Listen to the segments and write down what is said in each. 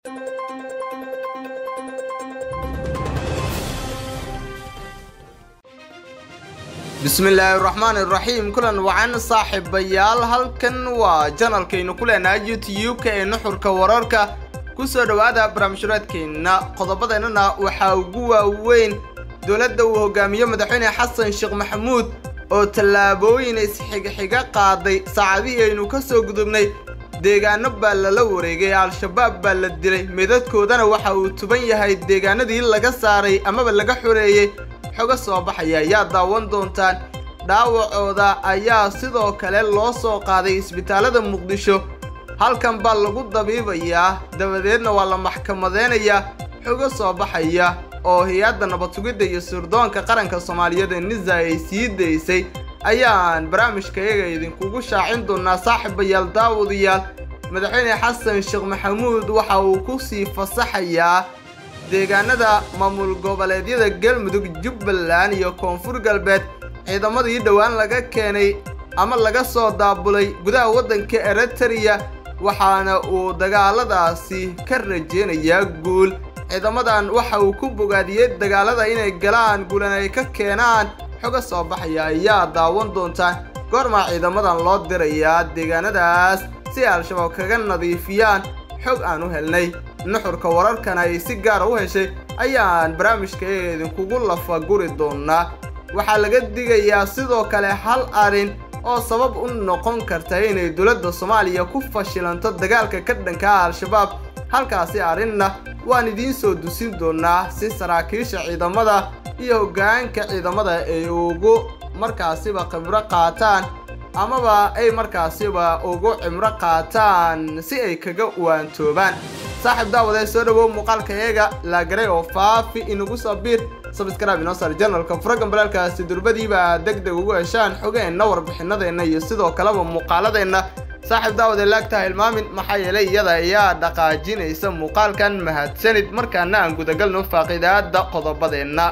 bismillaahi raxmaan iraxiim kulan wacan saaxiibayaal halkan waa janalkaynu ku leenahay youtube-ka ee nuxurka wararka kusoo dhowaada barnaamijhuraadkeenna qodobadeennana waxaa ugu waaweyn dowladda uu hogaamiyo madaxweyne xasan sheekh maxamuud oo tallaabooyin isxigaxiga qaaday saacadihii aynu ka soo gudubnay deegaano baa lala wareegay al-shabaab baa la dilay meedadkoodana waxa uu tuban yahay deegaanadii laga saaray amaba laga xoreeyey xoga soo baxaya ayaa daawan doontaan dhaawacooda ayaa sidoo kale loo soo qaaday isbitaalada muqdisho halkan baa lagu dabiibayaa dabadeedna waa la maxkamadeynayaa xogo soo baxaya oo hay-adda nabad sugidda iyo sirdoonka qaranka soomaaliyeed ee nisa ay sii daysay ayaan barnaamijkayaga idinkugu shaacin doonaa saaxiibayaal daawadayaal madaxweyne xasan sheekh maxamuud waxa uu ku sii fasaxayaa deegaanada maamul goboleedyada galmudug jubbaland iyo koonfur galbeed ciidamadii dhowaan laga keenay ama laga soo daabulay gudaha waddanka eritrea waxaana uu dagaaladaasi ka rajeynayaa guul ciidamadan waxa uu ku bogaadiyey dagaalada inay galaan guulan ay ka keenaan xoga soo baxaya ayaa daawan doontaan goormaa ciidamadan loo dirayaa deegaanadaas si ay al-shabaab kaga nadiifiyaan xog aan u helnay nuxurka wararkan ay si gaara u heshay ayaan barnaamijkayaga idinkugu lafaguri doonaa waxaa laga digayaa sidoo kale hal arrin oo sabab u noqon karta inay dowladda soomaaliya ku fashilanto dagaalka ka dhanka ah al-shabaab halkaasi arrinna waan idiin soo dusin doonaa si saraakiisha ciidamada iyo hoggaanka ciidamada ay ugu markaasiba khibro qaataan amaba ay markaasiba ugu cimro qaataan si ay kaga waantoobaan saaxiib daawadee soo dhawow muuqaalkayaga laagaray oo faafi inagu soo biir sabskrib inoo saar janalka furagan balaalkaasi durbadiiba deg deg ugu heshaan xogeenna warbixinadeenna iyo sidoo kaleba muuqaaladeenna saaxiib daawade laagtaha ilmaamin maxaa yeelay iyada ayaa dhaqaajinaysa muuqaalkan mahadsanid markaana aan gudagalno faaqidaada qodobadeenna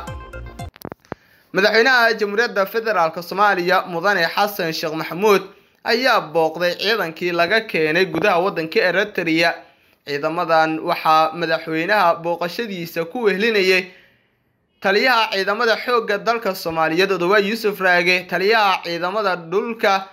madaxweynaha jamhuuriyadda federaalk soomaaliya mudane xasan sheekh maxamuud ayaa booqday ciidankii laga keenay gudaha waddanka eritrea ciidamadan waxaa madaxweynaha booqashadiisa ku wehlinayay taliyaha ciidamada xoogga dalka soomaaliyeed odawaa yuusuf raage taliyaha ciidamada dhulka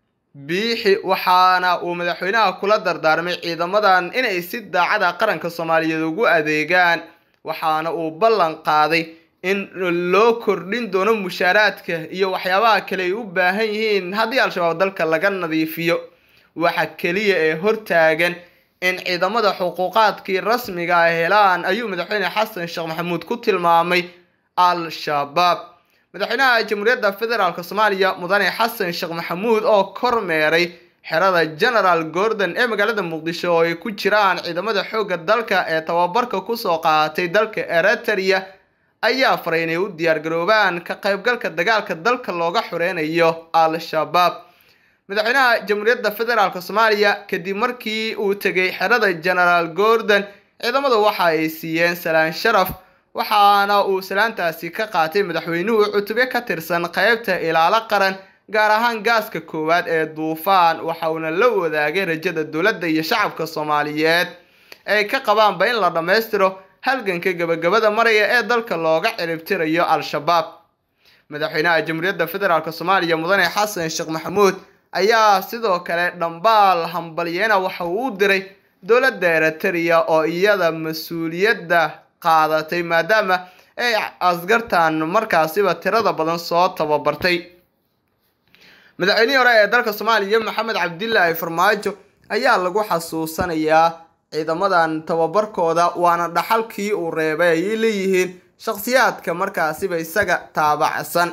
biixi waxaana uu madaxweynaha kula dardaarmay ciidamadan inay si daacada qaranka soomaaliyeed ugu adeegaan waxaana uu ballan qaaday in loo kordhin doono mushaaraadka iyo waxyaabaha kale ay u baahan yihiin haddii al-shabaab dalka laga nadiifiyo waxa keliya ee hortaagan in ciidamada xuquuqaadkii rasmiga ah helaan ayuu madaxweyne xasan sheekh maxamuud ku tilmaamay al-shabaab madaxweynaha jamhuuriyadda federaalk soomaaliya mudane xasan sheekh maxamuud oo kormeeray xerada genaraal gordon ee magaalada muqdisho oo ay ku jiraan ciidamada xoogga dalka ee tababarka kusoo qaatay dalka eritrea ayaa faray inay u diyaargaroobaan ka qaybgalka dagaalka dalka looga xoreynayo al-shabaab madaxweynaha jamhuuriyadda federaalk soomaaliya kadib markii uu tegay xerada genaraal gordon ciidamadu waxa ay siiyeen salaan sharaf waxaana uu salaantaasi ka qaatay madaxweynuhu cutubyo ka tirsan qaybta ilaalo qaran gaar ahaan gaaska koowaad ee duufaan waxa uuna la wadaagay rajada dowladda iyo shacabka soomaaliyeed ay ka qabaanba in la dhammaystiro halganka gabagabada maraya ee dalka looga ciribtirayo al-shabaab madaxweynaha jamhuuriyadda federaalk soomaaliya mudane xasan sheekh maxamuud ayaa sidoo kale dhambaal hambalyeena waxa uu u diray dowladda eritrea oo iyada mas-uuliyadda qaadatay maadaama ay askartan markaasiba tirada badan soo tababartay madaxweynihii hore ee dalka soomaaliya maxamed cabdilaahi farmaajo ayaa lagu xasuusanayaa ciidamadan tababarkooda waana dhaxalkii uu reebay ayay leeyihiin shakhsiyaadka markaasiba isaga taabacsan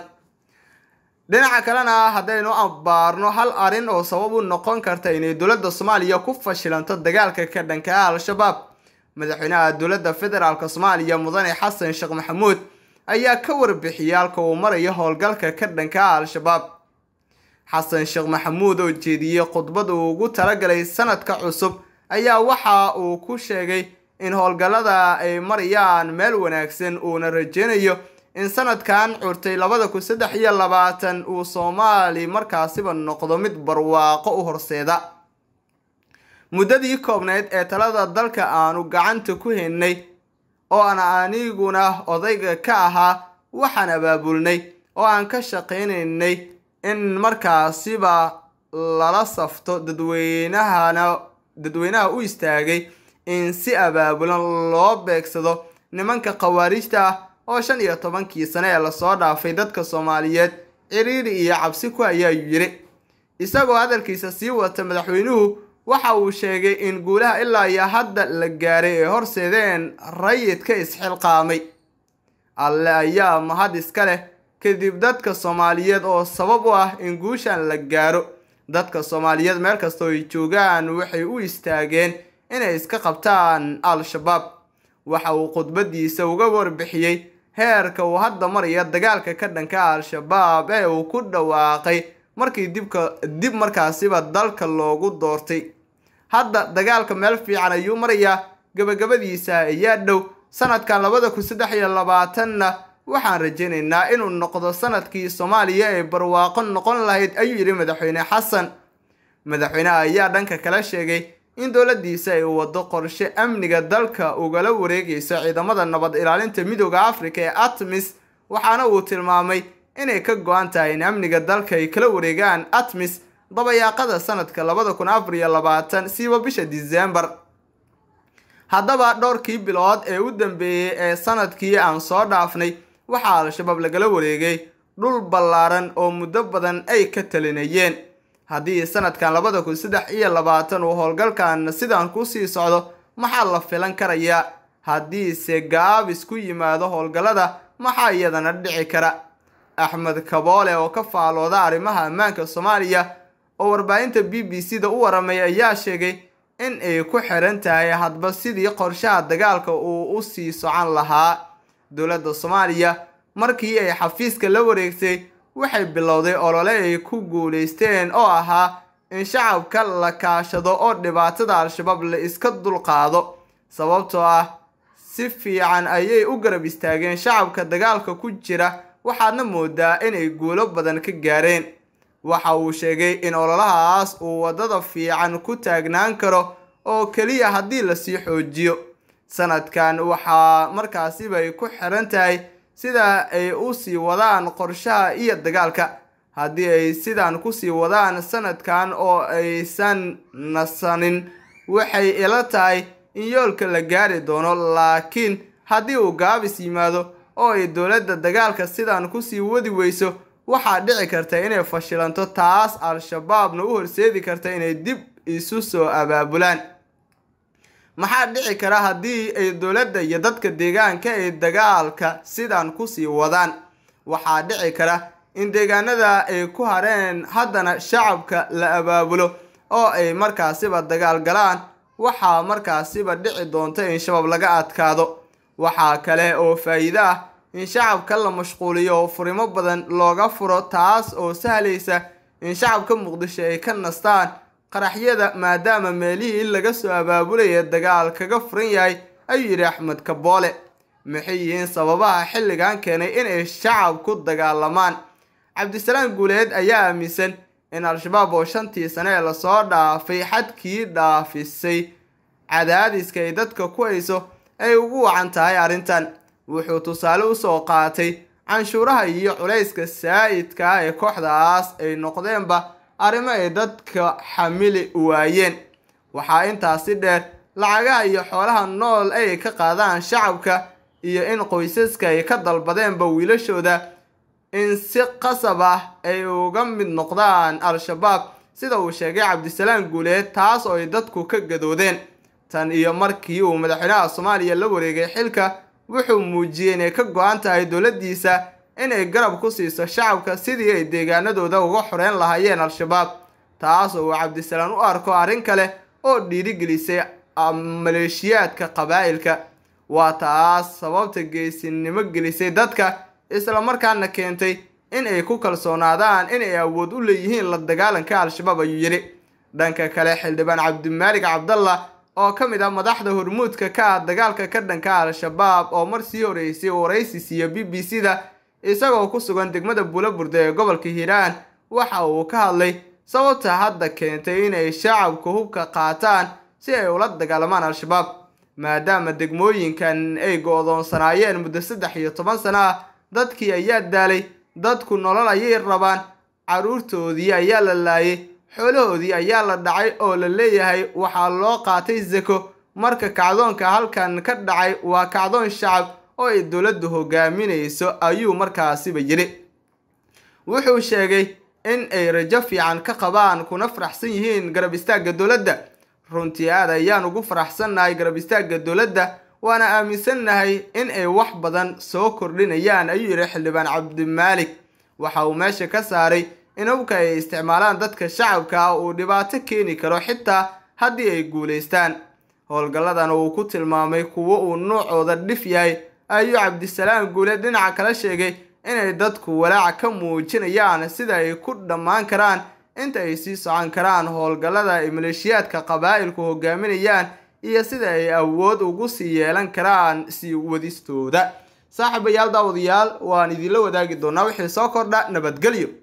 dhinaca kalena haddaynu ambaarno hal arrin oo sabab u noqon karta inay dowladda soomaaliya ku fashilanto dagaalka ka dhanka ah al-shabaab madaxweynaha dowladda federaalk soomaaliya mudane xasan sheekh maxamuud ayaa ka warbixiyay halka uu marayo howlgalka ka dhanka ah al-shabaab xasan sheekh maxamuud oo jeediyey khudbad uu ugu talagalay sanadka cusub ayaa waxa uu ku sheegay in howlgallada ay marayaan meel wanaagsan uuna rajeynayo in sanadkan curtay labada kun saddex iyo labaatan uu soomaali markaasiba noqdo mid barwaaqo u horseeda muddadii koobnayd ee talada dalka aanu gacanta ku haynay oo aan aniguna odayga ka ahaa waxaan abaabulnay oo aan ka shaqaynaynay in markaasiba lala safto dadweynahana dadweynaha u istaagay in si abaabulan loo beegsado nimanka khawaarijta ah oo shan iyo tobankii sane ee lasoo dhaafay dadka soomaaliyeed ciriiri iyo cabsi ku ayaa yidhi isagoo hadalkiisa sii wata madaxweynuhu waxa uu sheegay in guulaha ilaa iyo hadda la gaaray ee horseedeen rayidka isxilqaamay alle ayaa mahad iska leh kadib dadka soomaaliyeed oo sabab u ah in guushan la gaaro dadka soomaaliyeed meel kastoo ay joogaan waxay u istaageen inay iska qabtaan al-shabaab waxa uu khudbadiisa uga warbixiyey heerka uu hadda maraya dagaalka ka dhanka al-shabaab ee uu ku dhawaaqay markii dibka dib markaasiba dalka loogu doortay hadda dagaalka meel fiican ayuu marayaa gabagabadiisa ayaa dhow sanadkan labada kun saddex iyo labaatanna waxaan rajaynaynaa inuu noqdo sanadkii soomaaliya ee barwaaqo noqon lahayd ayuu yidhi madaxweyne xasan madaxweyneha ayaa dhanka kale sheegay in dowladdiisa ay wado qorshe amniga dalka ugala wareegayso ciidamada nabad ilaalinta midooda afrika ee atmis waxaana uu tilmaamay inay ka go-an tahay in amniga dalka ay kala wareegaan atmis dabayaaqada sanadka labada kun afar iyo labaatan siiba bisha disembar haddaba dhowrkii bilood ee u dambeeyey ee sanadkii aan soo dhaafnay waxaa al-shabaab lagala wareegay dhul ballaaran oo muddo badan ay ka talinayeen haddii sanadkan labada kun saddex iyo labaatan uu howlgalkan sidan kusii socdo maxaa la filan karayaa haddiise gaabis ku yimaado howlgallada maxaa iyadana dhici kara axmed kaboole oo ka faalooda arrimaha ammaanka soomaaliya oo warbaahinta b b c da u waramay ayaa sheegay in ay ku xiran tahay hadba sidii qorshaha dagaalka uu u sii socon lahaa dowladda soomaaliya markii ay xafiiska la wareegtay waxay bilowday olole ay ku guulaysteen oo ahaa in shacabka la kaashado oo dhibaatada al-shabaab la iska dulqaado sababtoo ah si fiican ayay u garab istaageen shacabka dagaalka ku jira waxaadna moodaa inay guulo badan ka gaareen waxa uu sheegay in ololahaas uu waddada fiican ku taagnaan karo oo keliya haddii lasii xoojiyo sanadkan waxaa markaasiba ay ku xiran tahay sida ay u sii wadaan qorshaha iyo dagaalka haddii ay sidan kusii wadaan sanadkan oo aysan nasanin waxay ila tahay in yoolka la gaari doono laakiin haddii uu gaabis yimaado oo ay dowladda dagaalka sidan kusii wadi weyso waxaa dhici karta inay fashilanto taas al-shabaabna u horseedi karta inay dib isu soo abaabulaan maxaa dhici kara haddii ay dowladda iyo dadka deegaanka ay dagaalka sidan kusii wadaan waxaa dhici kara in deegaanada ay ku hareen haddana shacabka la abaabulo oo ay markaasiba dagaal galaan waxaa markaasiba dhici doonta in shabaab laga adkaado waxaa kale oo faa'iido ah in shacabka la mashquuliyo oo furimo badan looga furo taas oo sahlaysa in shacabka muqdisho ay ka nastaan qaraxyada maadaama meelihii laga soo abaabulaya dagaal kaga furan yahay ayuu yidhi axmed kaboole maxay yihiin sababaha xilligan keenay inay shacabku dagaalamaan cabdisalaam guuleed ayaa aaminsan in al-shabaab oo shantii sane ee lasoo dhaafay xadkii dhaafisay cadaadiska ay dadka ku hayso ay ugu wacan tahay arrintan wuxuu tusaale usoo qaatay canshuuraha iyo culayska saa'idka ah ee kooxdaas ay noqdeenba arrimo ay dadka xamili waayeen waxaa intaasi dheer lacagaha iyo xoolaha nool ay ka qaadaan shacabka iyo in qoysaska ay ka dalbadeenba wiilashooda in si qasab ah ay uga mid noqdaan al-shabaab sida uu sheegay cabdisalaam guuleed taas oo ay dadku ka gadoodeen tan iyo markii uu madaxweynaha soomaaliya la wareegay xilka wuxuu muujiyey inay ka go-an tahay dowladdiisa inay garab ku siiso shacabka sidii ay deegaanadooda uga xoreyn lahaayeen al-shabaab taas oo uu cabdisalaam u arko arrin kale oo dhiirigelisay maleeshiyaadka qabaa'ilka waa taas sababta geesinimo gelisay dadka islamarkaana keentay in ay ku kalsoonaadaan inay awood u leeyihiin la dagaalanka al-shabaab ayuu yidhi dhanka kale xildhibaan cabdimaalig cabdallah oo ka mid ah madaxda hormuudka ka ah dagaalka ka dhanka al-shabaab oo mar sii horeysay waraysi siiya b b c da isagoo ku sugan degmada buulaburde ee gobolka hiiraan waxa uu ka hadlay sababta hadda keentay inay shacabku hubka qaataan si ay ula dagaalamaan al-shabaab maadaama degmooyinkan ay go-doonsanaayeen muddo saddex iyo toban sano ah dadkii ayaa daalay dadku nolol ayay rabaan carruurtoodii ayaa la laayay xoolahoodii ayaa la dhacay oo la leeyahay waxaa loo qaatay sako marka kacdoonka halkan ka dhacay waa kacdoon shacab oo ay dowladdu hogaaminayso ayuu markaasiba yidhi wuxuu sheegay in ay rajo fiican ka qabaan kuna faraxsan yihiin garab istaagga dowladda runtii aad ayaan ugu faraxsannahay garab istaagga dowladda waana aaminsannahay in ay wax badan soo kordhinayaan ayuu yidhi xildhibaan cabdimaalik waxa uu meesha ka saaray in hubka ay isticmaalaan dadka shacabka ah uu dhibaato keeni karo xitaa haddii ay guulaystaan howlgalladan uu ku tilmaamay kuwo uu nuucooda dhif yahay ayuu cabdisalaam guule dhinaca kala sheegay inay dadku walaaca ka muujinayaan sida ay ku dhammaan karaan inta ay sii socon karaan howlgallada ay maleeshiyaadka qabaa'ilku hogaaminayaan iyo sida ay awood ugu sii yeelan karaan sii wadistooda saaxiibayaal daawadayaal waan idinla wadaagi doonaa wixii soo kordha nabadgelyo